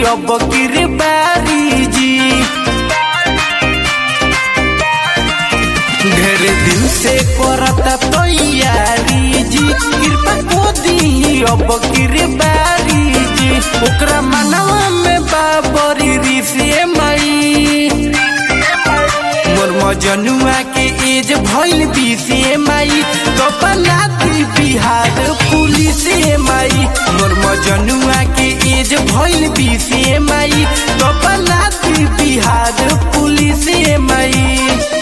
अब गिरबारी जी ढेर दिन से करता तैयारी जी कृपा को दी अब गिरबारी जी ओकरा मनवा में बाबरी ऋषि माई मोर मजनुआ के एज भइल बीसी माई तो बनाती बिहार पुलिस माई मोर मजनुआ के एज भइल बीसी माई तो बनाती बिहार पुलिस माई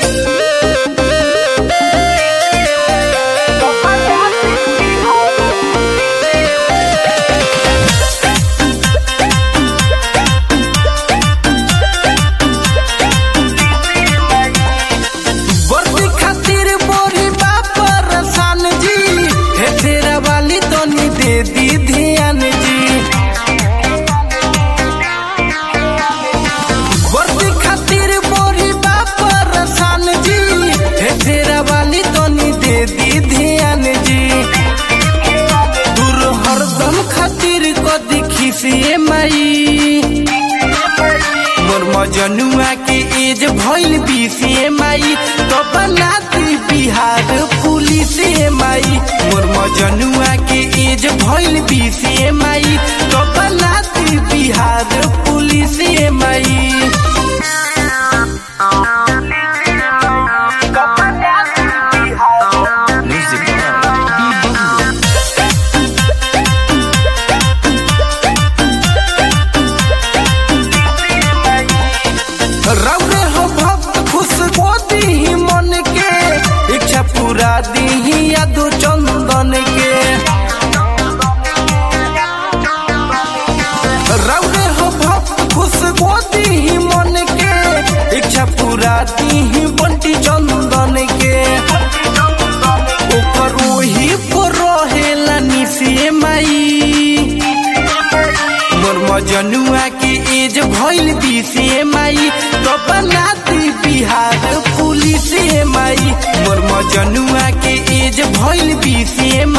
वर्दी खातिर बोरी बापर सान जी हे तेरा वाली तनी दे दी ध्यान जी वर्दी खातिर बोरी बापर सान जी हे तेरा वाली तनी दे दी ध्यान जी दूर हरदम खातिर को दिखी से माई मोर मजनुआ के एज भइल बीसी माई तो बनाती बिहार पुलिस माई मोर मजनुआ के एज भइल बीसी माई तो बनाती बिहार पुलिस माई रौरे हो भक्त खुश मोदी ही मन के इच्छा पूरा दी यादो चंदन के रौरे हो भक्त खुश मोदी ही मन के इच्छा पूरा दी बंटी चंदन के ओकर ओही पर रहेला निसे माई मोर मजनुआ के एज भइल बीसी माई तो बनाती बिहार पुलिस माई मोर मजनुआ के एज भइल बीसी